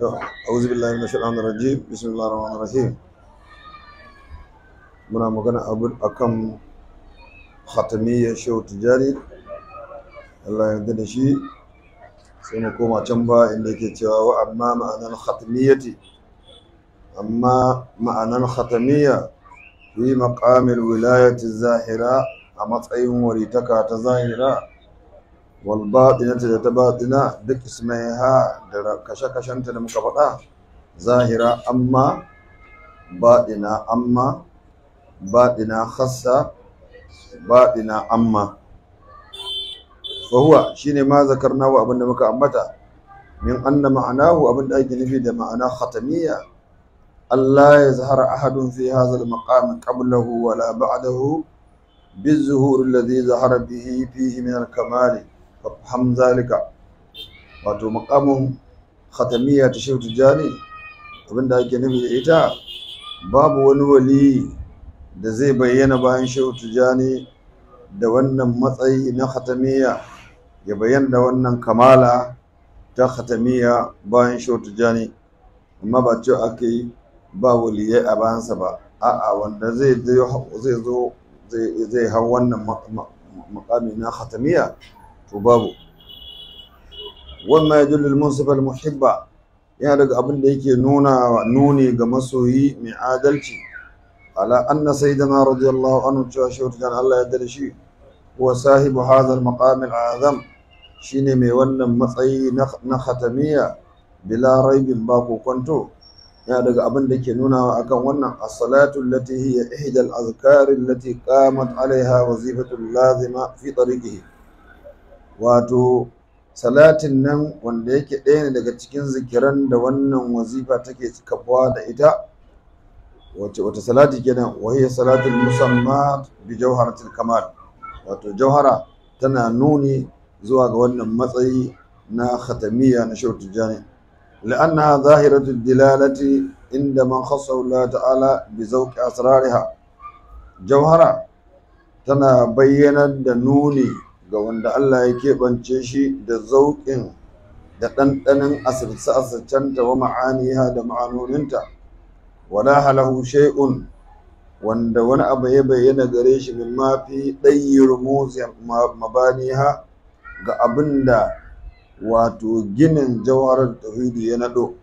أعوذ بالله من الشيطان الرجيم بسم الله الرحمن الرحيم muna magana abin akan khatamiyyar shehu tijjani Allah ya yarda da shi sai mu koma can ba inda yake cewa wa amma ma'anar khatamiyyati amma ma'anar khatamiyya fi maqamil wilayati zahira a matsayin waritaka ta zahira wal batinati da ta batina duk ismaiha da kashe-kashenta da muka faɗa zahira amma baɗina amma baɗina khassa baɗina amma fahuwa shine ma zakarnahu abinda muka ambata min anna ma'anahu abinda ake nufi da ma'ana khatamiyya Allah ya zahara ahadun fi hadha al-maqam qablahu wa la ba'dahu بالظهور الذي ظهر به فيه من الكمال فافهم ذلك wato makamin khatamiyya ta shehu tijjani abinda ake nufi da ita babu wani wali da zai bayyana bayan shehu tijjani da wannan matsayi na khatamiyya ya bayyana da wannan kamala ta khatamiyya bayan shehu tijjani amma ba cewa ake yi ba waliyai a bayansa ba a'a wanda zai zo zai hau wannan makami na khatamiyya to babu wannan ya dullu munsifal muhibba yana daga abin da yake nuna nuni ga masoyi mai adalci ala anna sayyidina radiyallahu anhu cewa shehu dan Allah ya dade shi huwa sahibu hadha al-maqam al-azam shine mai wannan matsayi na khatamiyya bila raibin ba ko kwanto yana daga abin da ke nuna akan wannan as-salatu allati hiya ihda al-azkar allati qamat alaiha wazifatu lazima fi tariqihi wato salatin nan wanda yake ɗaya ne daga cikin zikiran da wannan wazifa take kafuwa da ita wace wata salati kenan wa hiya salatul musamma bi jawharatil kamal wato jawhara tana nuni zuwa ga wannan matsayi na khatamiyya na shehu tijjani لأنها ظاهرة الدلالة عند من خصه الله تعالى بذوق أسرارها جوهرة تنا بينا دنوني ga wanda Allah ya keɓance shi da zauƙin da ɗanɗanin asirce-asircenta wa ma'aniha da ma'anoninta wala halahu shay'un wanda wani abu ya bayyana gare shi min mafi ɗayyar mabaniha ga abin da wato ginin jawarar tauhidi ya nado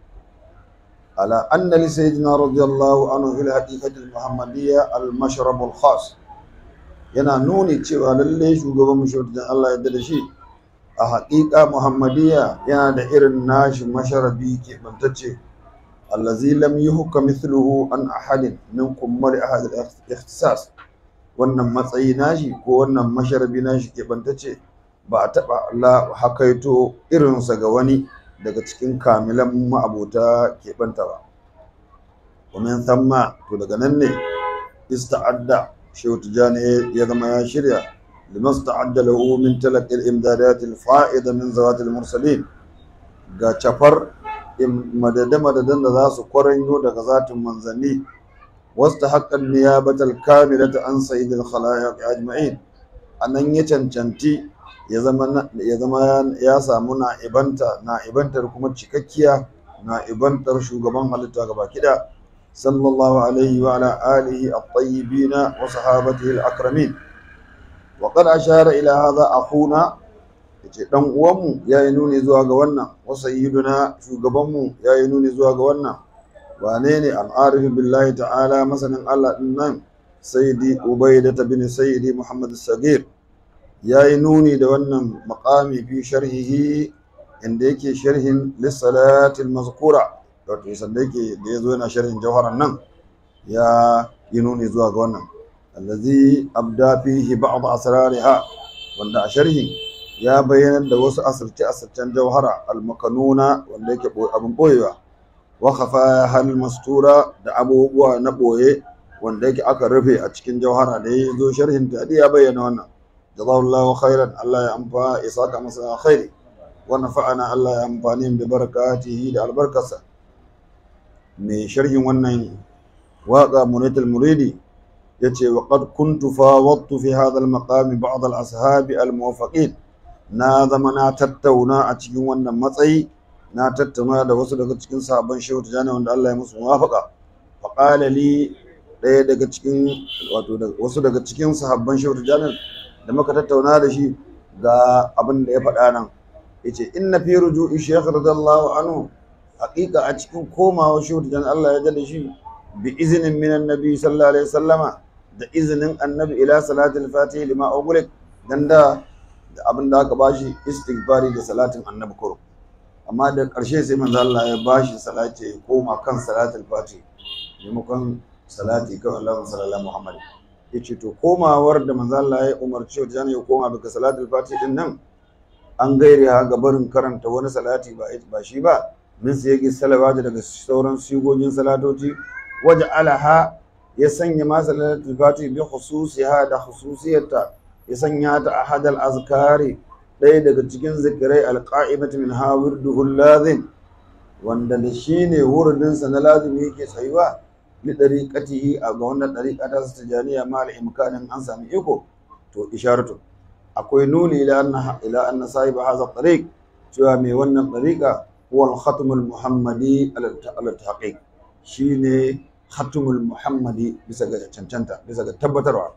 ala anna li sayyidina radiyallahu anhu fil haqiqati al-muhammadiyya al-mashrab al-khas yana nuni cewa lalle shugaban mushahidin Allah ya da shi a haƙiƙa muhammadiyya yana da irin nashi masharabi ke bantacce allazi lam yuhka mithluhu an ahadin min kummar ahad al-ikhtisas wannan matsayi nashi ko wannan masharabi nashi ke bantacce ba a taɓa Allah hakaito irinsa ga wani daga cikin kamilan ma'abota keɓanta ba. Wamin samma to daga nan ne ista'adda shehu tijjani ya zama ya shirya liman ista'adda lahu min talaqil imdadat al fa'ida min zawat al mursalin ga cafar madada madadan da za su kwaranyo daga zatin manzanni wasta haqqan niyabatal kamilata an sayyidil khalaiq ajma'in anan ya cancanti ya zama ya samu na'ibanta na'ibantar kuma cikakkiya na'ibantar shugaban halitta gaba kida sallallahu alaihi wa ala alihi at-tayyibin wa sahabatihi al-akramin wa qad ashara ila hadha akhuna yace dan uwanmu yayi nuni zuwa ga wannan wa sayyiduna shugabanmu yayi nuni zuwa ga wannan wane ne al-arif billahi ta'ala masanin Allah din nan sayyidi ubaidah bin sayyidi muhammad as-sagir ya yi nuni da wannan makami fi sharhihi inda yake sharhin lissalatil mazkura wato sanda yake da ya zo yana sharhin jawharan nan ya yi nuni zuwa ga wannan allazi abda fihi ba'd asrariha wanda a sharhin ya bayyana da wasu asirce asircen jawhara almakanuna wanda yake abin boyewa wa khafa hal mastura da abubuwa na boye wanda yake aka rufe a cikin jawhara da ya zo sharhin ta ya bayyana wannan جزاه الله خيرا الله ينفع إساك مساء خير ونفعنا الله ينفعني ببركاته دا البركة من شرح ونن واقع منيت المريدي يتي وقد كنت فاوضت في هذا المقام بعض الأصحاب الموفقين na zama na tattauna a cikin wannan matsayi na tattauna da wasu daga cikin sahabban shehu tijani wanda Allah ya musu muwafaka fa qala li ɗaya daga cikin wato wasu daga cikin sahabban shehu tijani da muka tattauna da shi ga abin da ya faɗa nan yace inna fi ruju'i shaykh radiyallahu anhu haqiqa a cikin komawa shehu tijani Allah ya jada shi bi izinin min annabi sallallahu alaihi wasallama da izinin annabi ila salatul fatih lima ughliq dan da abin da aka bashi istighfari da salatin annabi kuro amma da ƙarshe sai manzo Allah ya bashi salati ya koma kan salatul fati maimakon salati kan Allahumma salli ala Muhammad yace to komawar da manzo Allah ya umarci wajen ya koma daga salatul fati din nan an gaire ha ga barin karanta wani salati ba ba shi ba min sai yake salawati daga sauran sigogin salatoci waje alaha ya sanya ma salatul fati bi khususiha da khususiyarta ya sanya ta ahadal azkari ɗaya daga cikin zikirai alƙa'imatu min ha wirduhul lazim wanda da shi ne wuridinsa na lazimi yake tsayuwa li ɗariƙatihi a ga wannan ɗariƙa ta su tijaniya ma imkanin an sami iko to isharatu akwai nuni ila anna ila anna sahiba hadha tariq cewa mai wannan ɗariƙa huwa al-khatmul muhammadi ala tahqiq shine khatmul muhammadi bisa ga cancanta bisa ga tabbatarwa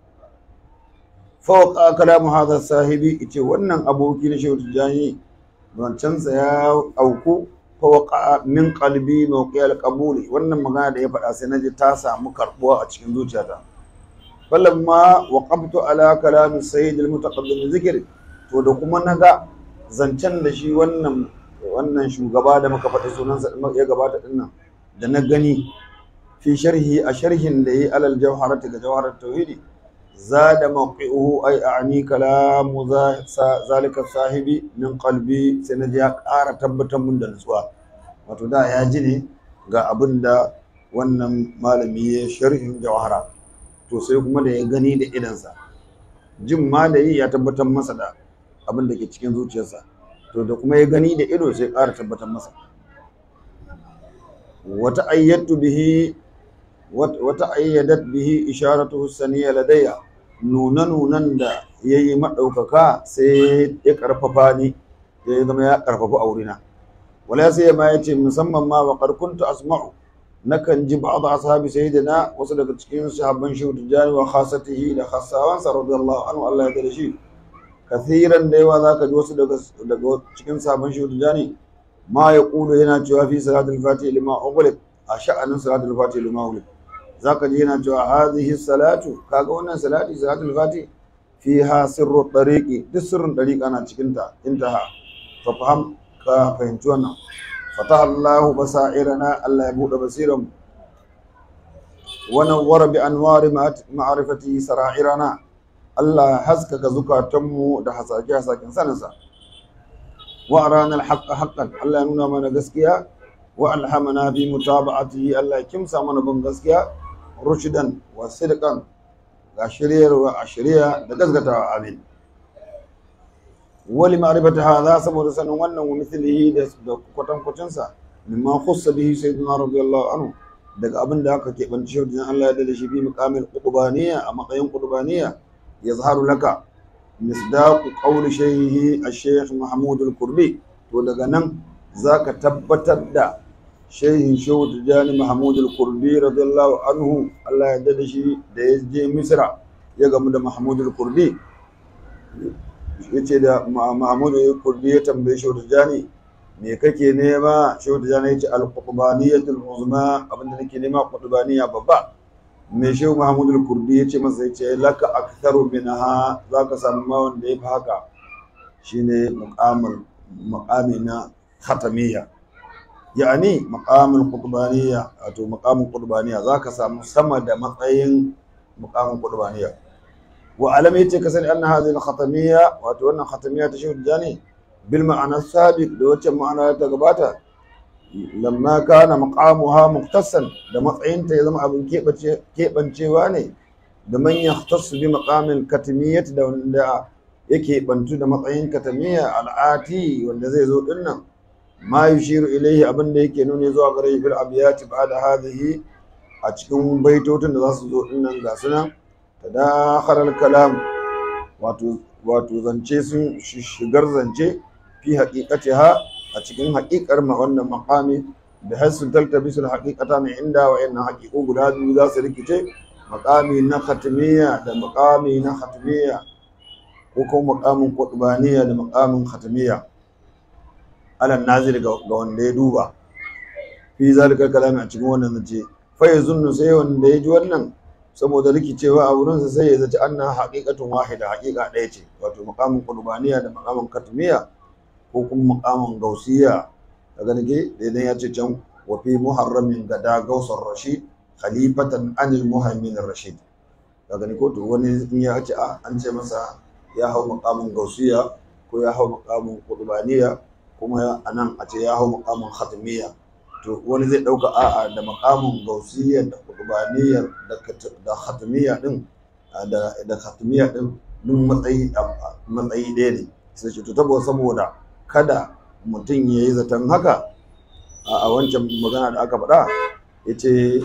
fawqa kalamu hadha sahibi yace wannan aboki na shehu tijani zancensa ya auku fawqa min qalbi mawqi'al qabuli wannan magana da ya faɗa sai naji ta samu karbuwa a cikin zuciyata falamma waqaftu ala kalami sayyid al-mutaqaddim zikr to da kuma naga zancen da shi wannan wannan shugaba da muka faɗi sunansa ya gabata dinnan da na gani fi sharhi a sharhin da yi alal jawharati ga jawharat tauhidi زاد موقعه أي أعني كلام ذلك الصاحب من قلبي سنجي ƙara tabbatar mun da nutsuwa wato da ya ji ne ga abin da wannan malami ya sharhin jawhara to sai kuma da ya gani da idansa jin ma da yi ya tabbatar masa da abin da ke cikin zuciyarsa to da kuma ya gani da ido sai ƙara tabbatar masa wata ayyatu bihi wata ayyadat bihi isharatuhu saniya ladayya nuna-nunan da ya yi maɗaukaka sai ya ƙarfafa ni ya zama ya ƙarfafa aurina wala sai ma ya ce musamman ma wa ƙarkunta asma'u nakan ji ba'd ashabi sayyidina wasu daga cikin sahabban shehu tijani wa khasatihi da khassawansa radiyallahu anhu Allah ya da shi kathiran da yawa zaka ji wasu daga daga cikin sahabban shehu tijani ma ya kulu yana cewa fi salatul fatih lima ughliq a sha'anin salatul fatih lima ughliq zaka ji yana cewa hadhihi salatu kaga wannan salati salatul fati fiha sirru tariqi duk sirrin tariqa na cikin ta intaha fa faham ka fahimci wannan fataha Allah basairana Allah ya bude basiran wa nawwara bi anwari ma'rifati sara'irana Allah haskaka zukatanmu da hasake hasaken saninsa wa arana al-haqqa haqqan Allah ya nuna mana gaskiya wa alhamana bi mutaba'atihi Allah ya kimsa mana bin gaskiya rushidan wa sidqan ga shiryarwa a shirya da gaskatawa amin wali ma'rifata hadha saboda sanin wannan wa mithlihi da kwatankwacin sa mimma khussa bihi sayyidina radiyallahu anhu daga abin da aka keɓanci shi wajen Allah ya dade shi bi muqamil qutbaniyya a matsayin qutbaniyya yazharu laka misdaqu qawli shaykhi ash-shaykh Mahmud al-Kurdi to daga nan zaka tabbatar da shehin shehu tijjani mahmud al-kurdi radiyallahu anhu Allah ya dada shi da ya je misra ya gamu da mahmud al-kurdi ya ce da mahmud al-kurdi ya tambaye shehu tijjani me kake nema shehu tijjani ya ce al-qutbaniyatul uzma abinda nake nema qutbaniya babba me shehu mahmud al-kurdi ya ce masa ya ce laka aktharu minha zaka samu ma wanda ya fi haka shine muqamul muqami na khatamiyya yani maqamul qutbaniyya wato maqamul qutbaniyya zaka samu sama da matsayin maqamul qutbaniyya wa alam yace ka sani anna hadhihi al-khatamiyya wato wannan khatamiyya ta shehu jani bil ma'ana sabiq da wacce ma'ana ta gabata lamma kana maqamuha muqtasan da matsayinta ya zama abin keɓancewa ne da man yahtassu bi maqamil katimiyyah da wanda yake bantu da matsayin katamiyya al'ati wanda zai zo dinnan ma yushiru ilaihi abin da yake nuni zuwa gare fil abiyati ba'da hadhihi a cikin baitotin da za su zo dinnan ga sunan tadakhara kalam wato wato zance sun shigar zance fi haqiqatiha a cikin haƙiƙar ma wannan maqami bi hasu taltabisul haqiqata ne inda wa inna haqiqu guda biyu za su rikice maqami na khatmiyya da maqami na khatmiyya ko kuma maqamin qutbaniyya da maqamin khatmiyya alan nazir ga wanda ya duba fi zalika kalami a cikin wannan zace fa yazunnu sai wanda ya ji wannan saboda rikicewa a wurinsa sai ya zaci anna haqiqatun wahida haqiqa ɗaya ce wato maqamin qurbaniya da maqamin katmiya ko kuma maqamin gausiya daga nake da idan ya ce can wa fi muharramin gada gausar rashid khalifatan anil muhaimin rashid daga ni ko to wani in ya ce a an ce masa ya hau maqamin gausiya ko ya hau maqamin qurbaniya kuma anan a ce ya hau maqamin khatmiya to wani zai ɗauka a'a da makamin gausiyyar da kurbaniyar da khatmiyya din da da khatmiyya din duk matsayi matsayi ɗaya ne sai ce to tabo saboda kada mutum ya yi zaton haka a wancan magana da aka faɗa ya ce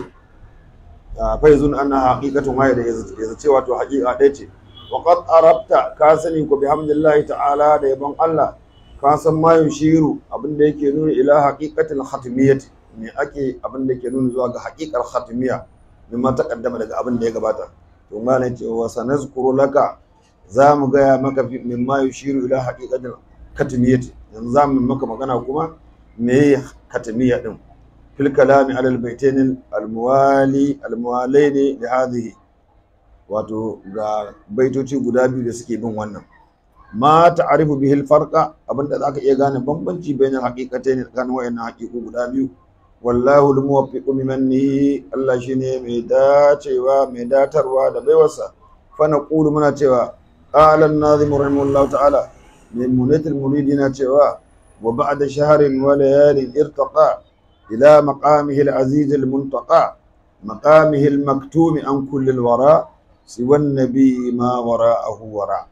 faizun ana haƙiƙatun waye da ya zace wato haƙiƙa ɗaya ce wa qad arabta ka sani ko bihamdillahi ta'ala da yabon Allah ka san ma yushiru abin da yake nuna ila haqiqatil khatmiyyati me ake abin da yake nuna zuwa ga haqiqar khatmiyya mimma taqaddama daga abin da ya gabata to malai ce wa sanazkuru laka za mu gaya maka mimma yushiru ila haqiqatil khatmiyyati yanzu za mu maka magana kuma me khatmiyya din fil kalami ala al baitayn al muwali al muwalaini li hadhihi wato ga baitoci guda biyu da suke bin wannan ma ta'arifu bihi al-farqa abinda zaka iya gane bambanci bainal haqiqatayn tsakanin wayannan haqiqu guda biyu wallahu al-muwaffiqu mimanni Allah shine mai dacewa mai datarwa da baiwarsa fa naqulu muna cewa qala an-nazim rahimahullahu ta'ala min munatil muridina cewa wa ba'da shahrin wa layalin irtaqa ila maqamihi al-aziz al-muntaqa maqamihi al-maktum an kulli al-wara siwa an-nabi ma wara'ahu wara'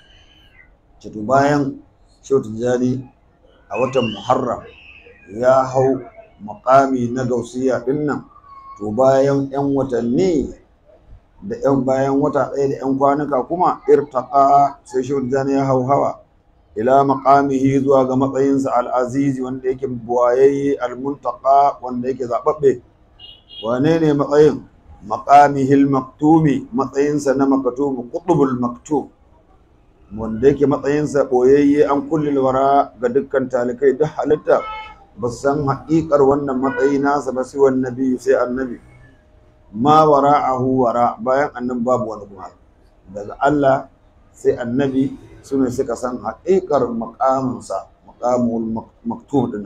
to bayan shautu jani a watan muharram ya hau makami na gausiya din nan to bayan 'yan watanni da 'yan bayan wata ɗaya da 'yan kwanuka kuma irtaqa sai shautu jani ya hau hawa ila maqamihi zuwa ga matsayinsa al'azizi wanda yake buwayayye al-muntaqa wanda yake zaɓaɓɓe wane ne matsayin maqamihil maktumi matsayinsa na maktumu qutbul maktum wanda yake matsayinsa ɓoyayye an kullil wara ga dukkan talikai duk halitta ba su san haƙiƙar wannan matsayi nasa ba sai wani nabi sai annabi ma wara ahu wara bayan annan babu wani kuma daga Allah sai annabi su ne suka san haƙiƙar maƙaminsa maƙamul maktum ɗin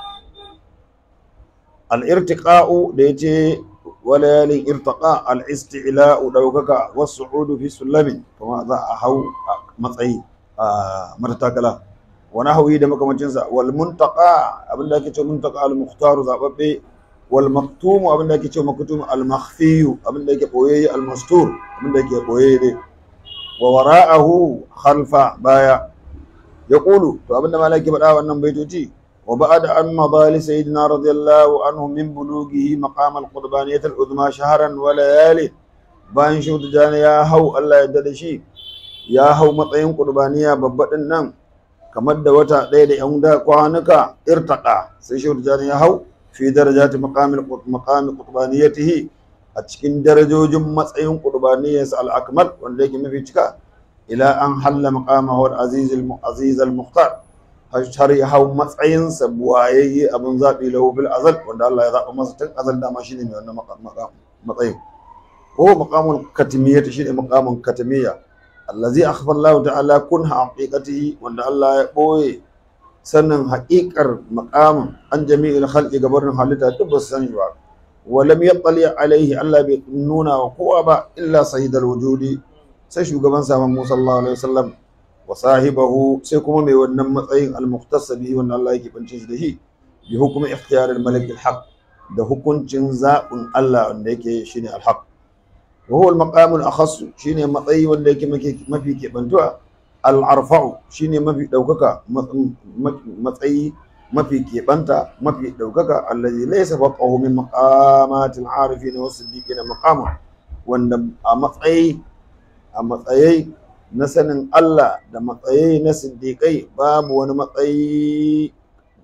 al-irtiqa'u da yace وليال ارتقاء الاستعلاء دوكك والصعود في سلم كما ذا هو matsayi matakala wani hawi da makamancinsa wal muntaka abinda ake ce muntaka al mukhtaru zababbe wal maktumu abinda ake ce maktum al makhfiyu abinda yake boyayye al mastur abinda yake boyayye wa wara'ahu khalfa baya yaqulu to abinda malaki faɗa wannan baitoci وبعد أن مضى لسيدنا رضي الله عنه من بلوغه مقام القربانية العظمى شهرا وليالي bayan shi tijani ya hau Allah ya da shi ya hau matsayin qurbaniya babbaɗin nan kamar da wata ɗaya da yan da kwanuka irtaqa sai shi tijani ya hau fi darajati maqamil maqami qurbaniyatihi a cikin darajojin matsayin qurbaniyarsa al-akmal wanda yake mafi cika ila an halla maqamahu al-aziz al-aziz al-mukhtar har ya hau matsayinsa buwayayye abin zaɓi lahu bil azal wanda Allah ya zaɓa masa tun azal dama shine mai wannan matsayin ko maqamul katimiyya shine maqamun katimiyya allazi akhfa Allah ta'ala kunha haqiqatihi wanda Allah ya boye sannan haƙiƙar maqamin an jami'il khalqi gabarin halitta duk ba su sani ba wa lam yattali alaihi Allah bai nuna wa kowa ba illa sayyidul wujudi sai shugaban sa Muhammad sallallahu alaihi wasallam wa sahibahu sai kuma mai wannan matsayin al-muqtasa bihi wanda Allah yake bance shi da shi bi hukumi ikhtiyar al-malik al-haq da hukuncin zaɓin Allah wanda yake shine al-haq wa huwa al-maqam al-akhass shine matsayi wanda yake mafi kebantuwa al-arfa'u shine mafi daukaka matsayi mafi kebanta mafi daukaka allazi laysa faqahu min maqamatil arifin wa siddiqin maqama wanda a matsayi a matsayi na sanin Allah da matsayi na siddiƙai babu wani matsayi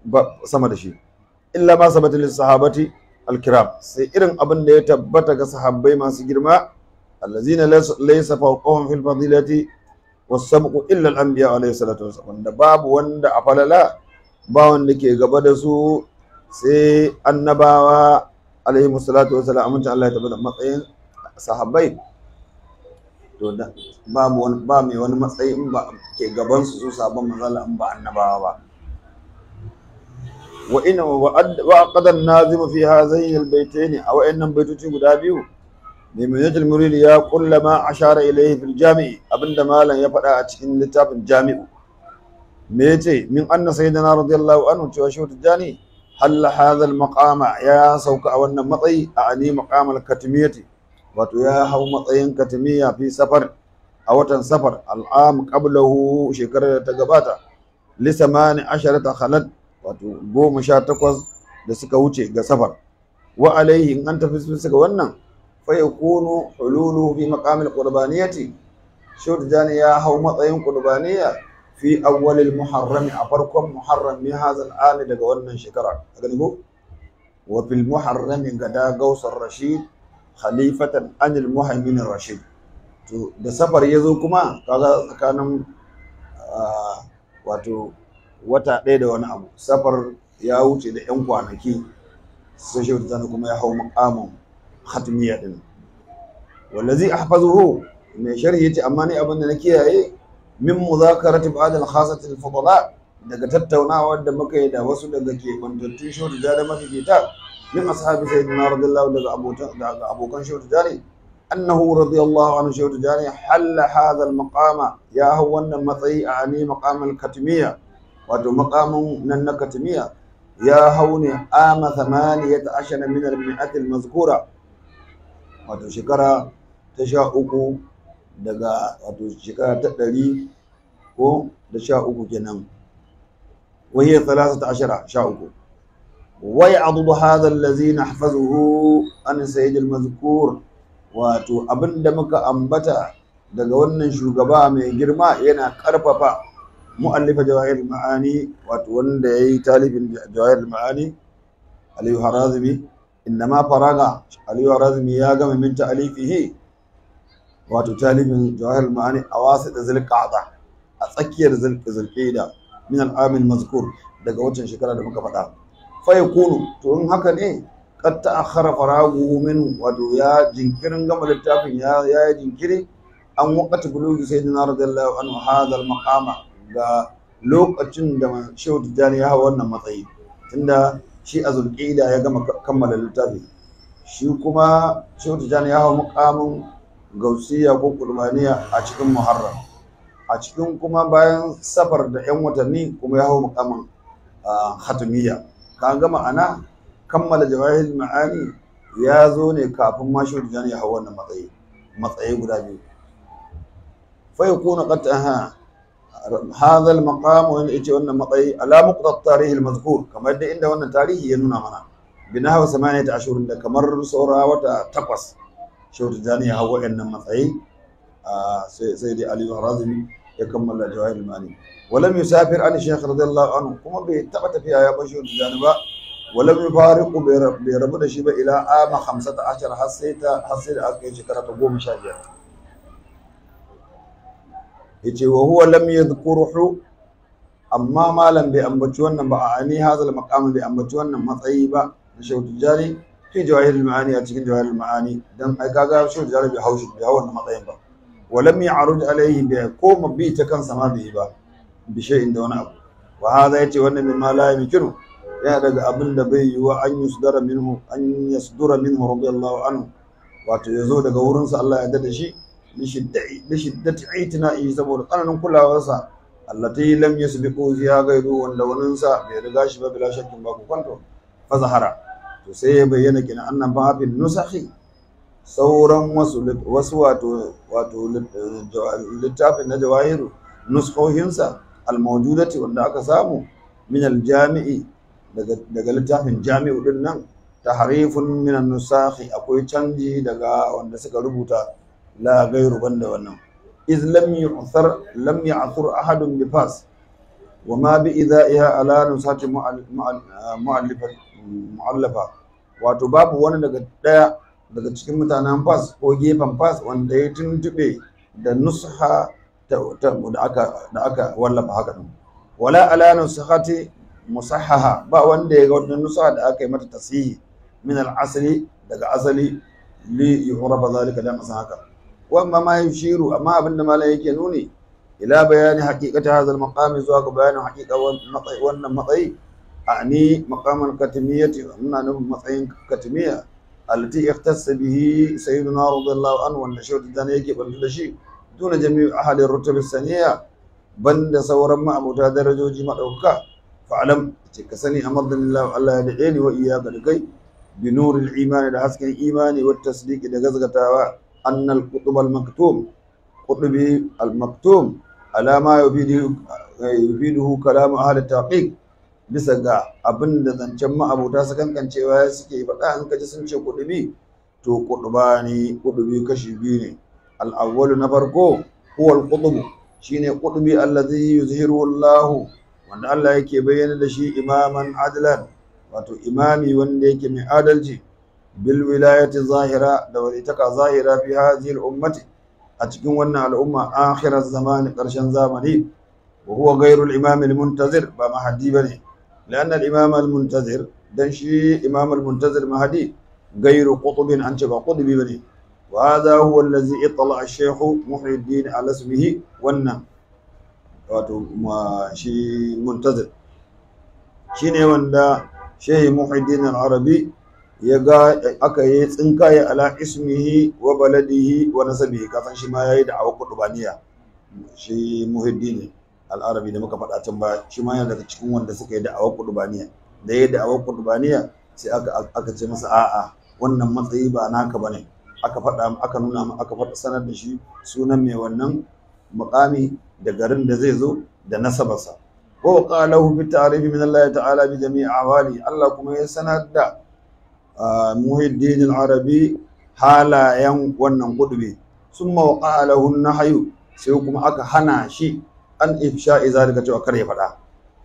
ba sama da shi illa ma sabata lis sahabati al-kiram sai irin abin da ya tabbata ga sahabbai masu girma allazina laysa fawqahum fil fadilati was-sabqu illa al-anbiya alayhi salatu wasallam wanda babu wanda a falala ba wanda ke gaba da su sai annabawa alaihi salatu wasallam amincin Allah ya tabbata matsayin sahabbai to da babu wani ba mai wani matsayi in ba ke gaban su su sabon manzala in ba annabawa ba wa ina wa aqada an-nazim fi hadhaini al-baytayn aw innan baituti guda biyu ne mai yajil murid ya kullama ashara ilayhi fil jami' abinda malam ya faɗa a cikin littafin jami'u me yace min anna sayyidina radiyallahu anhu cewa shi tijani halla hadha al-maqama ya sauka a wannan matsayi a ani maqam al-katmiyati wato ya hau matsayin katmiya fi safar a watan safar al'am qablahu shekarar da ta gabata li samani asharata khalat wato goma sha takwas da suka wuce ga safar wa alaihi in an tafi bisa ga wannan fa yakunu hululu fi maqam al-qurbaniyati shawt jani ya hau matsayin qurbaniya fi awwal al-muharram a farkon muharram min hadha al daga wannan shekara gani ko wa fil muharram gada gausar rashid khalifatan anil muhaimin rashid to da safar ya zo kuma kaga tsakanin wato wata ɗaya da wani abu safar ya wuce da yan kwanaki sai shi ta kuma ya hau makamin khatmiya din wallazi ahfazuhu mai sharhi yace amma ni abin da na kiyaye min muzakarati ba'd al-khasati al-fudala daga tattaunawa da muka yi da wasu daga ke bantattun shi da mafifita من أصحاب سيدنا رضي الله عنه أبو كان شوت جاني أنه رضي الله عنه شوت جاني حل هذا المقام يا هو أن مطي أعني مقام الكتمية وتو مقام نن كتمية يا هوني آم ثمانية عشر من المئة المذكورة وتو شكرا تشاؤكو daga wato shekara ta ɗari ko da sha uku kenan wahiyar talatata ashara sha uku ويعضد هذا الذي نحفظه عن سيد المذكور wato abin da muka ambata daga wannan shugaba mai girma yana karfafa mu'allifa jawahir ma'ani wato wanda yayi talibin jawahir ma'ani aliyu harazimi innama faraga aliyu harazimi ya gama min ta'alifihi wato talibin jawahir ma'ani a wasu da zulqa'da a tsakiyar zulqa'da min al-amil mazkur daga wancan shekara da muka faɗa fayakunu to in haka ne kad ta'akhkhara faraguhu min wato ya jinkirin gama littafin ya ya jinkiri an waqati bulugi sayyidina radiyallahu anhu hadha al-maqama ga lokacin da Shehu Tijjani ya hawa wannan matsayi tunda shi a zulqida ya gama kammala littafi shi kuma Shehu Tijjani ya hawa muqamin gausiya ko qurbaniya a cikin muharram a cikin kuma bayan safar da yan watanni kuma ya hawa muqamin khatamiyya ka ga ma'ana kammala jawahir ma'ani ya zo ne kafin ma shi da ya hau wannan matsayi matsayi guda biyu fa yakuna qad aha hadha al maqam wa yace wannan matsayi ala muqta tarih al mazkur kamar da inda wannan tarihi ya nuna mana bina hawa samaniyata ashurun da kamar saura wata takwas shi da ya hau wannan matsayi sai sai dai ali razimi ya kammala jawahir ma'ani ولم يسافر عن الشيخ رضي الله عنه كما بيتبت فيها يا بشير الجانبا ولم يفارق بربنا شيبة إلى عام خمسة عشر حسيت حسيت أكي شكرة قوم شاجر يجي وهو لم يذكره أما ما لم بأنبتشونا بأعني هذا المقام بأنبتشونا مطيبة نشوت الجاري في جواهر المعاني أتكين جواهر المعاني دم أكاكا شوت الجاري بيحوش بيحوش مطيبة ولم يعرض عليه بقوم بيت كان سما به با بشيء دون أبو وهذا يتي وانا مما لا يمكنه يا daga abin da bai yiwa an yusdara minhu an yasdura minhu radiyallahu anhu wato yazo daga wurin sa Allah ya dada shi li shiddati li shiddati itina'i saboda tsananin kulawarsa allati lam yasbiqu fiha ghayru wanda wannan sa bai riga shi ba bila shakkin ba ku kwanto fa zahara to sai ya bayyana kina annan ba fil nusakhi sauran wasu wasu wato wato littafin na jawahiru nuskohinsa almawjudati wanda aka samu min aljami'i daga littafin jami'u din nan tahrifun min an-nusakhi akwai canji daga wanda suka rubuta la gairu banda wannan iz lam yu'thar lam ya'thur ahadun bi fas wa ma bi idha'iha ala nusati mu'allafa mu'allafa wato babu wani daga daya daga cikin mutanen fas ko gefen fas wanda ya tuntube da nusha da aka da aka wallafa haka din wala ala nuskhati musahhaha ba wanda ya ga wannan nusha da aka yi mata tasihi min al-asli daga asali li yuhrafa zalika dan asan haka wa amma ma yushiru amma abinda malai yake nuni ila bayani haqiqati hadha al-maqam zuwa ga bayanin haqiqa wannan matsayi ani maqamal katimiyyati muna nufin matsayin katimiyya allati ikhtassa bihi sayyiduna radiyallahu anhu wanda shi da yake bantu da shi duna jami'u ahli rutub saniya banda sauran ma'abuta darajoji madaukaka fa'alam ce ka sani amadallahu Allah ya dade ni wa iyyaka da kai bi nuril imani da hasken imani wa tasdiqi da gazgatawa annal qutub al maktum qutubi al maktum alama yufidu yufiduhu kalam ahli taqiq bisa ga abin da zancen ma'abuta su kankancewa suke faɗa an kaji sun ce kudubi to kuduba ne kudubi kashi biyu ne al'awwalu na farko huwal kudubu shine kudubi allazi yuzhiru Allah wanda Allah yake bayyana da shi imaman adlan wato imami wanda yake mai adalci bil wilayati zahira da walitaka zahira fi hadhihi al ummati a cikin wannan al'umma akhirar zamani karshen zamani wa huwa ghayru al imam al muntazir ba mahdi bane لأن الإمام المنتظر دان شي إمام المنتظر مهدي غير قطب عن شبه قطب بني وهذا هو الذي اطلع الشيخ محي الدين على اسمه ون wato shi muntazir shine wanda shehi muhiddin al-arabi ya ga aka yi tsinkaye ala ismihi wa baladihi wa nasabihi kasan shi ma yayi da awa kudubaniya shi muhiddin al'arabi da muka faɗa can ba shi ma yana daga cikin wanda suka yi da'awar kudubaniya da ya da'awar kudubaniya sai aka aka ce masa a'a wannan matsayi ba naka bane aka faɗa aka nuna aka faɗa sanar da shi sunan mai wannan muqami da garin da zai zo da nasabarsa wa qalahu bi ta'rifi min Allah ta'ala bi jami'i awali Allah kuma ya sanar da muhiddin al-arabi halayen wannan kudubi summa waqa'a lahu an-nahyu sai kuma aka hana shi an ifsha'i zalika cewa kar ya faɗa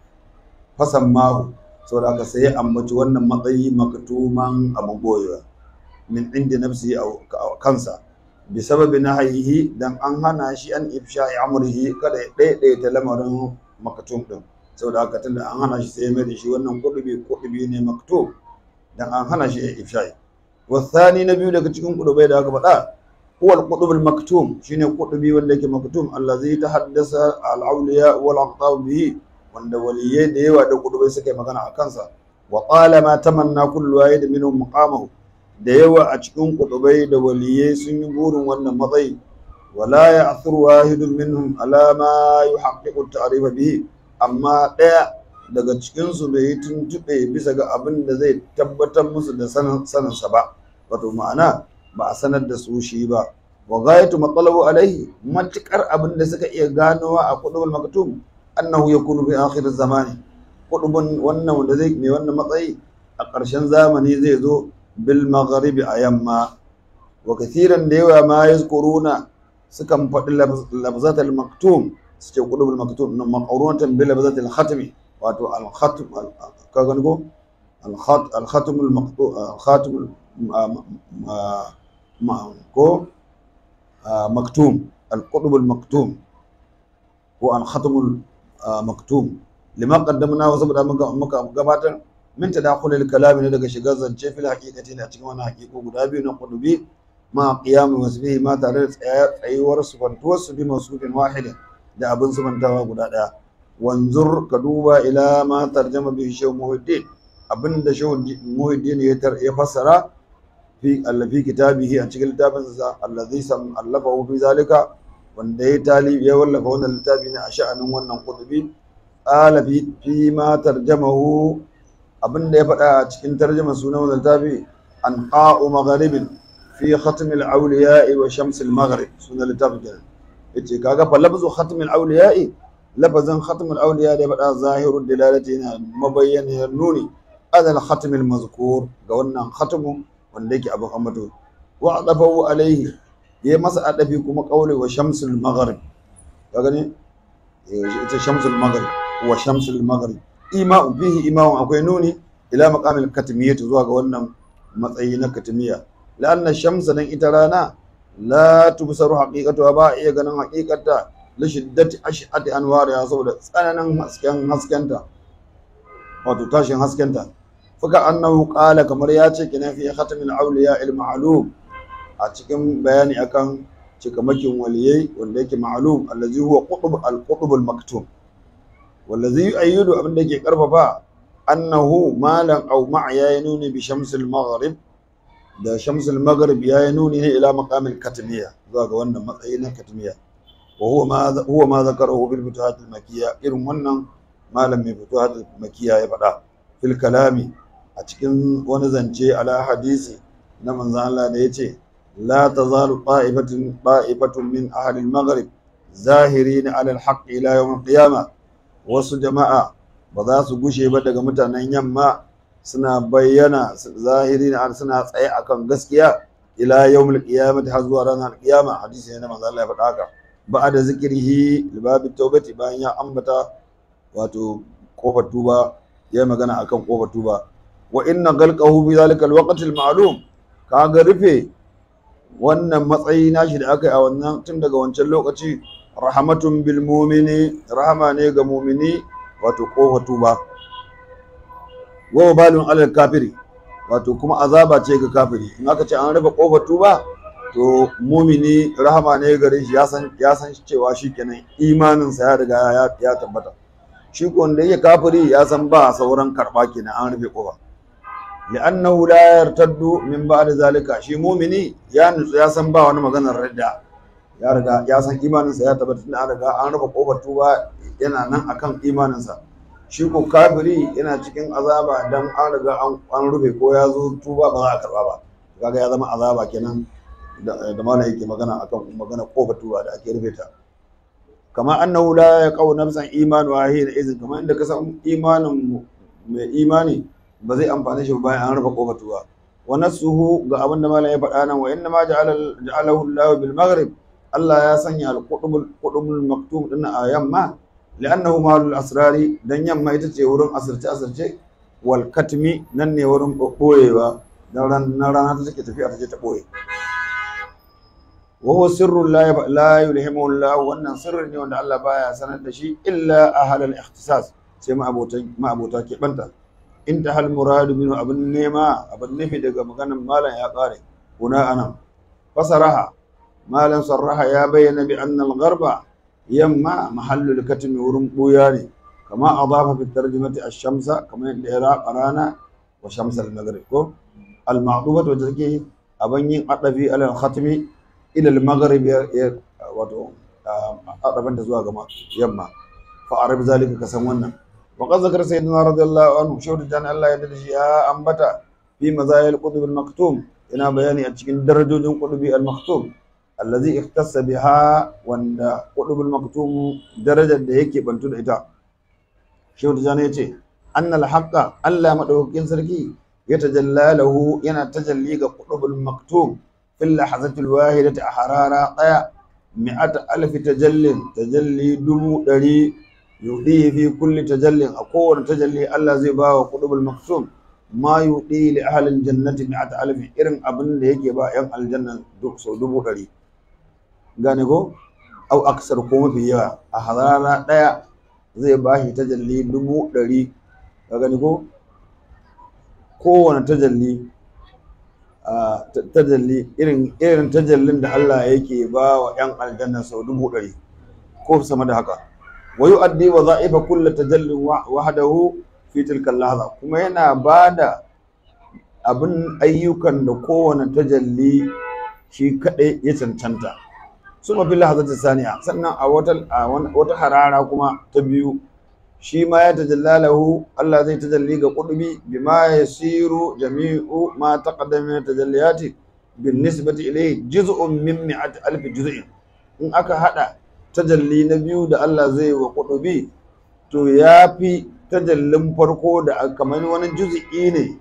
fasan mahu saboda aka sai ambaci wannan matsayi maktuman abin boyewa min inda nafsi a kansa bi sababi nahayihi dan an hana shi an ifsha'i amrihi kada ya daidaita lamarin maktum din saboda haka tunda an hana shi sai mai da shi wannan kudubi kudubi ne maktum dan an hana shi ya ifsha'i wasani na biyu daga cikin kudubai da aka faɗa هو القطب المكتوم شنو قطبي ولا كي مكتوم الذي تحدث الأولياء والأقطاب به wanda waliyai da yawa da kudubai suka yi magana a kansa wa qala ma tamanna kullu wahid minhum maqamahu da yawa a cikin kudubai da waliyai sun yi burin wannan matsayi wala ya'thur wahidun minhum ala ma yuhaqqiqu at-ta'rif bihi amma daya daga cikin su bai yi tuntube bisa ga abin da zai tabbatar musu da sanin sa ba wato ma'ana ba a sanar da su shi ba wa ghayatu matalabu alaihi matukar abin da suka iya ganowa a kudubul maktum annahu yakunu fi akhir zamani kudubun wannan wanda zai mai wannan matsayi a ƙarshen zamani zai zo bil magharibi a yamma wa kathiran da yawa ma yazkuruna sukan faɗi labzatul maktum su ce kudubul maktum na maqrunatan bil labzatul khatmi wato al khatm ka gani ko al khat al khatm al maqtu al khatim ko maktum al-qutb al-maktum ko al-khatm al-maktum lima qaddamna wa saboda muka gabatar min tadakhul al-kalam ne daga shigar zance fil haqiqati ne a cikin wannan haqiqo guda biyu na qutbi ma qiyam wasbihi ma tare da tsayuwar sufantuwar su bi masufin wahidin da abin sufantawa guda daya wanzur ka duba ila ma tarjama bi shaykh muhiddin abinda shaykh muhiddin ya fassara fi allafi kitabihi a cikin littafinsa allazi sam allafahu fi zalika wanda ya talibi ya wallafa wannan littafi ne a sha'anin wannan kutubi qala fi fi ma tarjamahu abinda ya faɗa a cikin tarjuma sunan wannan littafi an qa'u magharibin fi khatm al-awliya wa shams al-maghrib sunan littafin kenan yace kaga fa lafzu khatm al-awliya lafazin khatm al-awliya da ya faɗa zahirul dilalati yana mabayyanin nuni adal khatm al-mazkur ga wannan khatmu wanda yake abin ambato wa adafahu alaihi ya masa adafi kuma kaule wa shamsul maghrib ka gani ita shamsul maghrib wa shamsul maghrib ima'un fihi ima'un akwai nuni ila maqamil katmiyyah zuwa ga wannan matsayi na katmiya la'anna shamsa dan ita rana la tubsaru haqiqatuha ba iya ganin haqiqata li shiddati ash'ati anwariha saboda tsananin hasken haskenta wato tashin haskenta fuka annahu qala kamar ya ce kina fi khatamil awliya al ma'lum a cikin bayani akan cikamakin waliyai wanda yake ma'lum allazi huwa qutb al qutb al maktum wallazi yu'ayyidu abin da yake karfafa annahu malan aw ma'a ya nuni bi shamsil maghrib da shamsul maghrib ya nuni ne ila maqamil katmiya zuwa ga wannan matsayi na katmiya wa huwa ma huwa ma zakarahu bil futuhat al makiyya irin wannan malam mai futuhat al makiyya ya faɗa fil kalami a cikin wani zance ala hadisi na manzon Allah da yace la tazalu ta'ifatun ta'ifatun min ahli al maghrib zahirin ala al haqq ila yawm al qiyamah wasu jama'a ba za su gushe ba daga mutanen yamma suna bayyana zahiri na suna tsaye akan gaskiya ila yawmul qiyamah har zuwa ranar qiyama hadisi ne na manzo Allah ya faɗa haka ba'da zikrihi libabi tawbati bayan ya ambata wato kofar tuba ya magana akan kofar tuba wa inna ghalqahu bi zalika alwaqt alma'lum kaga rufe wannan matsayi nashi da aka yi a wannan tun daga wancan lokaci rahmatun bil mu'mini rahama ne ga mu'mini wato kofar tuba wa balun alal kafiri wato kuma azaba ce ga kafiri in aka ce an rufe kofar tuba to mumini rahama ne gare shi ya san ya san cewa shikenan imanin sa ya riga ya, ya tabbata shi ko wanda yake kafiri ya san ba sauran karba kenan an rufe kofa li'annahu la yartaddu min ba'd zalika shi mumini ya nutsu ya san ba wani maganar radda ya riga ya san imanin sa ya tabbata tunda an riga an rufe kofar tuba yana nan akan imanin sa shi ko kafiri yana cikin azaba dan an riga an rufe ko ya zo tuba ba za a karba ba kaga ya zama azaba kenan da mana yake magana akan magana kofar tuba da ake rufe ta kama annahu la yaqau nafsan imanu wa hiya izin kama inda ka san imanin mai imani ba zai amfane shi bayan an rufe kofar tuba wa nasuhu ga abinda malam ya faɗa nan wa inna ma ja'alahu Allah bil maghrib Allah ya sanya al-qutbul qutbul maktum din a yamma لأنه مال الأسرار دن يما يتجي ورم أسرتي أسرتي والكتمي نن ورم بوي و نران نران تسكي تفي أتجي تبوي وهو سر لا يب... لا يلهمه الله وأن سر وأن الله بايا سند شيء إلا أهل الاختصاص سيما أبو تج... ما أبو تاكي بنتا انتهى المراد منه أبن نيما أبن نفي دقا مكان مالا يا قاري هنا أنا فصرها مالا صرها يا بين بأن الغرب يما محل الكتم ورم بوياني كما أضاف في الترجمة الشمس كما العراق رانا وشمس المغرب كو المعطوفة وتذكي أبني أطفي على الختم إلى المغرب وتو أطفن تزوا كما يما فأعرف ذلك كسمونا وقد ذكر سيدنا رضي الله عنه شهد جان الله يدرج يا أنبتا في مزايا القطب المكتوم إنا بياني أتشكين درجة القطب المكتوم allazi ikhtassa biha wanda qudubul maktum darajar da yake bantu da ita shehu tijani yace annal haqqa Allah madaukakin sarki ya tajalla lahu yana tajalli ga qudubul maktum fil lahazatil wahidati a harara daya mi'at alf tajallin tajalli dubu dari yudi fi kulli tajallin a kowane tajalli Allah zai ba wa qudubul maktum ma yudi li ahli aljannati mi'at alf irin abin da yake ba yan aljanna duk so dubu dari gane ko au aksar ko mafi yawa a hazara ɗaya zai ba shi tajalli dubu ɗari ka gani ko kowane tajalli a tajalli irin irin tajallin da Allah yake ba wa ƴan aljanna sau dubu ɗari ko sama da haka wa yu'addi wa za'ifa kullu tajallin wahdahu fi tilka lahza kuma yana bada abin ayyukan da kowane tajalli shi kadai ya cancanta suma fi lahazati saniya sannan a wata wata harara kuma ta biyu shi ma ya tajallalahu Allah zai tajalli ga qudbi bima yasiru jami'u ma taqaddama min tajalliyati bin nisbati ilayhi juz'un min mi'ati alf juz'in in aka hada tajalli na biyu da Allah zai wa qudbi to yafi tajallin farko da kamar wani juz'i ne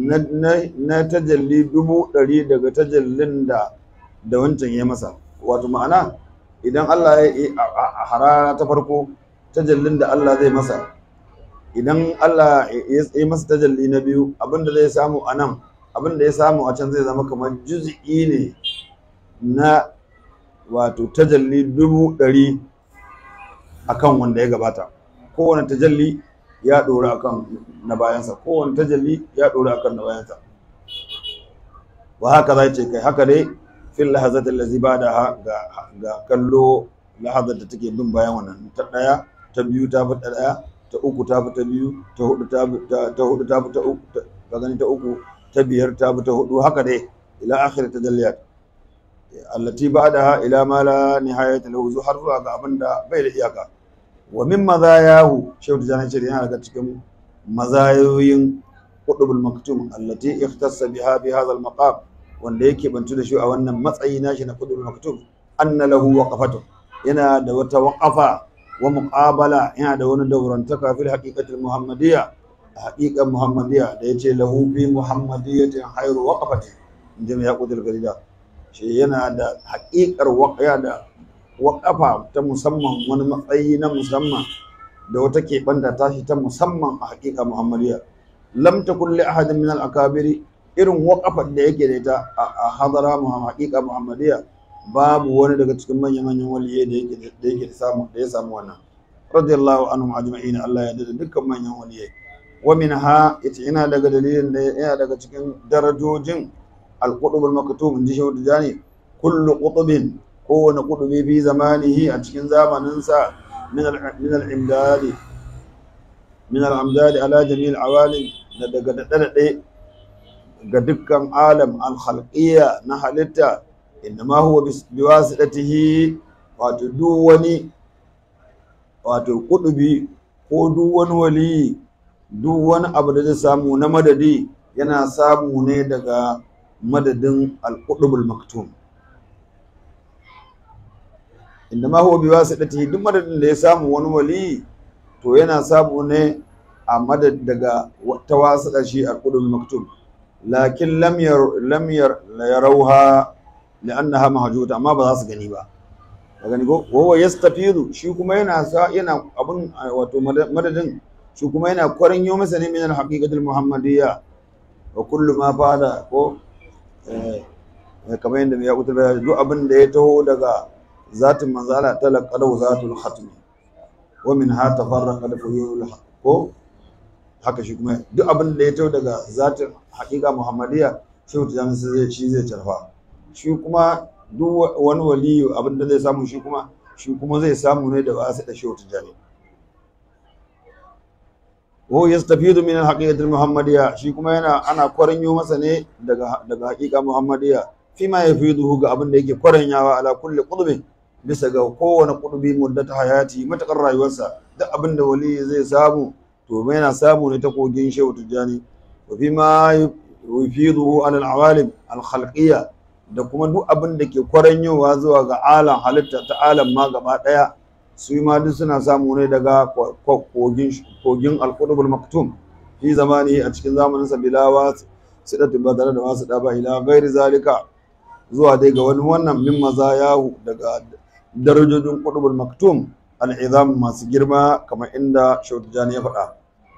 na tajalli dubu ɗari daga tajallin da da wancan ya masa wato ma'ana idan Allah ya yi a harara ta farko tajallin da Allah zai masa idan Allah ya yi masa tajalli na biyu abinda zai samu a nan abinda ya samu a can zai zama kamar juz'i ne na wato tajalli dubu ɗari akan wanda ya gabata kowane tajalli ya ɗora akan na bayansa kowane tajalli ya ɗora akan na bayansa wa haka za ce kai haka dai fil lahazatin lazi ba da ga kallo lahazar da take bin bayan wannan ta ɗaya ta biyu ta fi ta ɗaya ta uku ta fi ta biyu ta hudu ta fi ta hudu ta fi ta uku ta gani ta uku ta biyar ta fi ta hudu haka dai ila akhir tajalliyat allati ba'daha ila ma la nihayata lahu har zuwa ga abin da bai da iyaka wa min mazayahu shehu tijani ce yana daga cikin mazayoyin qutbul maktum allati ikhtassa biha bi hadha al maqam wanda yake bantu da shi a wannan matsayi nashi na qutbul maktum anna lahu waqafatu yana da wata waqafa wa muqabala yana da wani daurantaka fil haqiqati al muhammadiyya haqiqan muhammadiyya da yace lahu fi muhammadiyatin khairu waqafati inda ya qutbul garida shi yana da haƙiƙar waƙaya da waƙafa ta musamman wani matsayi na musamman da wata keɓanta tashi ta musamman a haƙiƙa muhammadiya lam takun li ahadin min al-akabiri irin waƙafar da yake da ita a hadara haƙiƙa muhammadiya babu wani daga cikin manyan manyan waliyai da yake da yake samu da ya samu wannan radiyallahu anhum ajma'in Allah ya dada dukkan manyan waliyai wa minha ita ina daga dalilin da yana daga cikin darajojin القطب المكتوم in ji shehu tijani kullu qutubin kowane qutubi fi zamanihi a cikin zamaninsa min al-imdadi min al-amdadi ala jami'il awalim da daga daɗe ga dukkan alam al-khalqiyya na halitta innama huwa biwasidatihi wato duk wani wato qutubi ko duk wani wali duk wani abu da zai samu na madadi yana samu ne daga madadin al-qutbul maktum inda ma huwa biwasitatihi duk madadin da ya samu wani wali to yana samu ne a madad daga ta wasita shi al-qutbul maktum lakin lam yar lam yar yarawha li'annaha mahjuta amma ba za su gani ba ka gani ko wa yastafidu shi kuma yana sa yana abun wato madadin shi kuma yana kwarin yo masa ne min al-haqiqatul muhammadiyya wa kullu ma fada ko kamar yadda ya kuta bayani duk abin da ya taho daga zatin manzala talaqadu zatul khatmi wa min ha tafarraqa fuyul ko haka shi kuma duk abin da ya taho daga zatin haqiqa muhammadiyya shi ta zai shi zai tarfa shi kuma duk wani waliyu abin da zai samu shi kuma shi kuma zai samu ne da wasu da shehu tijani wa yastafidu min al-haqiqati al-muhammadiyya shi kuma yana ana kwaranyo masa ne daga daga haqiqa muhammadiyya fi ma yafiduhu ga abin da yake kwaranyawa ala kulli qudbin bisa ga kowane qudbi muddata hayati matakar rayuwarsa duk abin da wali zai samu to yana samu ne ta kogin shehu tijani wa fi ma yafiduhu ala al-awalim al-khalqiyya da kuma duk abin da ke kwaranyowa zuwa ga alam halitta ta alam ma gaba daya su ma duk suna samu ne daga kogin kogin alqudubul maktum fi zamani a cikin zamaninsa bilawa sidatu ba tare da wasu da ba ila ghairi zalika zuwa dai ga wani wannan min mazayahu daga darajojin qudubul maktum al'izam masu girma kamar inda shautujani ya faɗa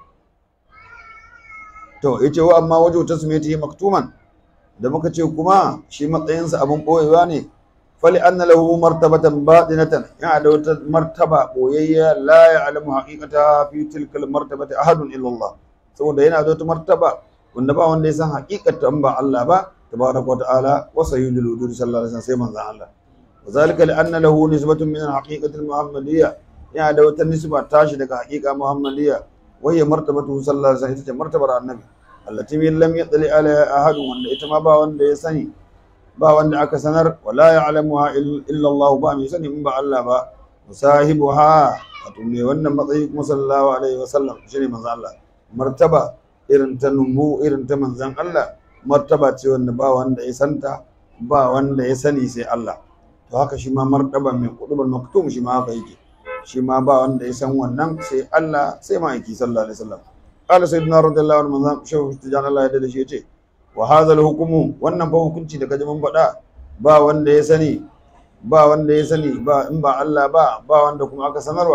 to yace wa amma wajen tasmiyati maktuman da muka ce kuma shi matsayinsa abin ɓoyewa ne fali anna lahu martabatan batinatan yana da wata martaba ɓoyayya la ya'lamu haqiqata fi tilka martabati ahadun illa Allah saboda yana da wata martaba wanda ba wanda ya san haqiqata in ba Allah ba tabaraka wa ta'ala wa sayyidul wujud sallallahu alaihi wasallam sai manzon Allah وذلك لأن له نسبة من الحقيقة المحمدية يعني دو النسبة تاشي لك حقيقة محمدية وهي مرتبته صلى الله عليه وسلم مرتبة النبي التي لم يطلع عليها أحد وأن إتما با وأن يسني با وأن أكسنر ولا يعلمها إلا الله با يسني من با الله با وصاحبها وتمي وأن مطيق صلى الله عليه وسلم شني من الله مرتبة إرن تنمو إرن تمنزان الله مرتبة وأن با وأن يسنتا با وأن يسني سي الله to haka shi ma martaba mai kudubul maktum shi ma haka yake shi ma ba wanda ya san wannan sai Allah sai ma'aiki sallallahu alaihi wasallam qala sayyidina radiyallahu anhu manzam shehu tijan Allah ya dade shi yace wa hadha hukumu wannan fa hukunci da kaji mun faɗa ba wanda ya sani ba wanda ya sani ba in ba Allah ba ba wanda kuma aka sanarwa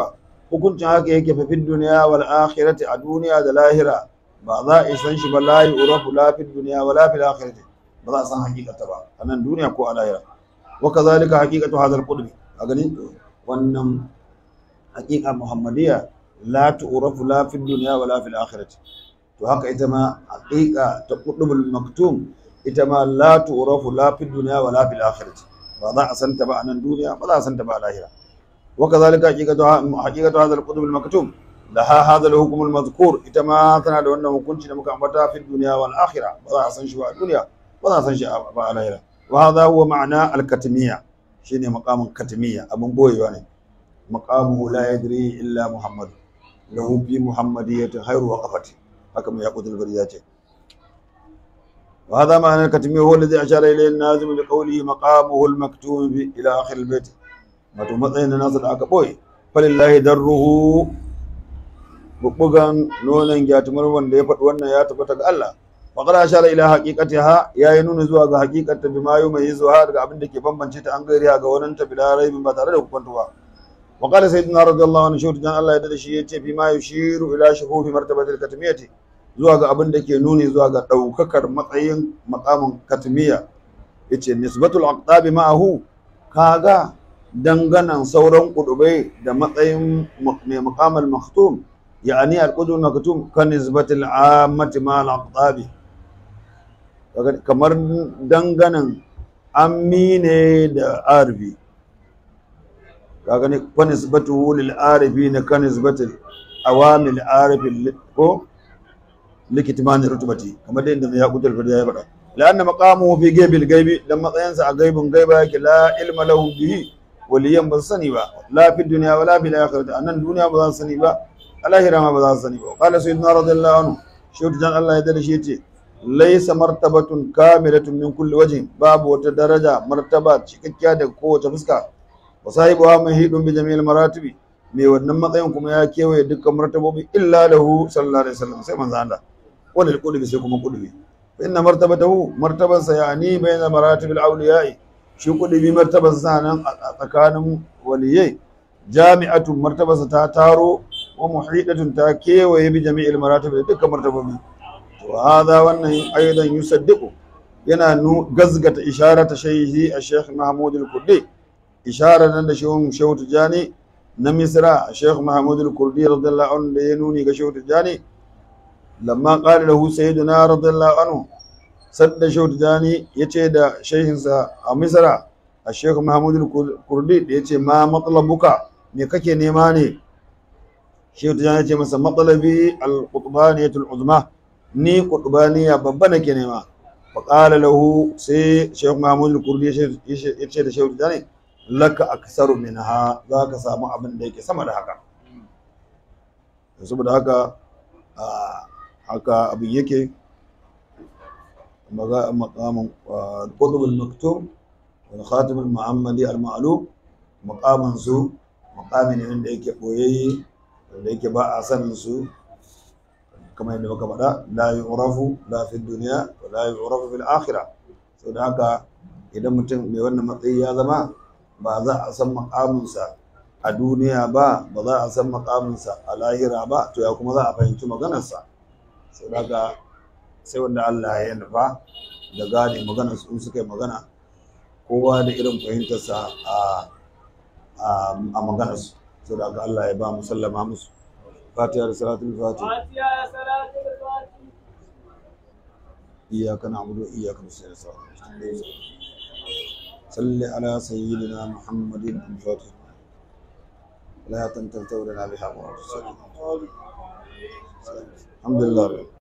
hukuncin haka yake fa fid dunya wal akhirati a duniya da lahira ba za a san shi ba la yu'rafu la fid dunya wala fil akhirati ba za a san hakikata ba a nan duniya ko a lahira wa kazalika haqiqatu hadha al-qudbi a gani wannan haqiqa muhammadiyya la tu'rafu la fid dunya wala fil akhirati to haka ita ma haqiqa ta qudbul maktum ita ma la tu'rafu la fid dunya wala fil akhirati ba za a san ta ba a nan duniya ba za a san ta ba a lahira wa kazalika haqiqatu haqiqatu hadha al-qudbul maktum laha hadha al-hukm al-madhkur ita ma tana da wannan hukunci da muka ambata fid dunya wal akhirah ba za a san shi ba a duniya ba za a san shi ba a lahira wa hadha huwa ma'ana al-katmiyya shine maqamin katmiyya abun boyewa ne maqamuhu la yadri illa muhammad lahu fi muhammadiyyati khairu waqafati haka mai yaqut al ce wa hadha ma'ana al-katmiyya huwa alladhi ashara ilayhi an-nazim bi qawlihi maqamuhu al-maktum bi ila akhir al-bayt wato matsayin da nasu da aka boye falillahi darruhu bubbugan nonon gyatumar wanda ya faɗi wannan ya tabbata ga Allah وقد أشار إلى حقيقتها يا ينون زوا ga حقيقة بما يميزها daga abin da ke bambance ta an gairiya ga wannan ta bila raibin ba tare da hukuntuwa وقال سيدنا رضي الله عنه شوت dan Allah ya dade shi yace fi ma yushiru ila shuhufi martabatil katmiyati zuwa ga abin da ke nuni zuwa ga daukakar matsayin maqamin katmiya yace nisbatul aqtabi ma'ahu kaga danganan sauran kudubai da matsayin mai maqamal maktum يعني القدر المكتوم كنسبة العامة مع الأقطاب kamar danganan ammi ne da arbi kaga ne fa nisbatuhu lil arifi ne kan nisbatil awamil arifi ko likitman rutubati kamar da inda ya kutul fadiya ya bada la'anna maqamuhu fi gaibil gaibi dan matsayinsa a gaibin gaiba yake la ilma lahu bihi waliyan ban sani ba la fi dunya wala fil akhirati anan duniya ba za su sani ba alahira ma ba za su sani ba qala sayyidina radiyallahu anhu shi jan Allah ya dade shi yace laysa martabatun kamilatun min kulli wajhin babu wata daraja martaba cikakkiya daga kowace fuska wa sahibuha mahidun bi jami'il maratibi me wannan matsayin kuma ya kewaye dukkan martabobi illa lahu sallallahu alaihi wasallam sai manzo Allah wal qulubi sai kuma qulubi fa inna martabatahu martabansa yani bayna maratibil awliya'i shi qulubi martabansa nan a tsakanin waliyai jami'atun martabarsa ta taro wa muhidatun ta kewaye bi jami'il maratib da dukkan martabobi to hada wannan aidan yusaddiqu yana nu gazgata isharata shayhi a-sheikh Mahmud al-Kurdi isharar nan da shehun Shehu Tijani na Misra Sheikh Mahmud al-Kurdi radiyallahu anhu da ya nuni ga Shehu Tijani lamma qala lahu sayyiduna radiyallahu anhu sadda Shehu Tijani yace da shehinsa a Misra a Sheikh Mahmud al-Kurdi da yace ma matlabuka me kake nema ne Shehu Tijani ce masa matsalabi al-qutbaniyatul uzma ni qutbaniya babba nake nema fa qala lahu sai Sheikh Mahmud al-Kurdi ya ce da Shehu Tijani laka aksaru minha za ka samu abin da yake sama da haka saboda haka haka abin yake maqamin qutb al-maktum wal khatim al-muhammadi al-ma'lum maqamin su maqami ne wanda yake boyayye wanda yake ba a sanin su kamar yadda muka faɗa la yu'rafu la fi dunya wa la yu'rafu fil akhirah saboda haka idan mutum mai wannan matsayi ya zama ba za a san makaminsa a duniya ba ba za a san makaminsa a lahira ba to ya kuma za a fahimci maganarsa sai daga sai wanda Allah ya nufa da gane maganar su suka yi magana kowa da irin fahimtarsa a a maganarsu sai daga Allah ya ba mu sallama musu fatiha da salatul fatiha iyyaka na'budu wa iyyaka nasta'in صل على سيدنا محمد الفاتح لا تنتظر لنا بها الحمد لله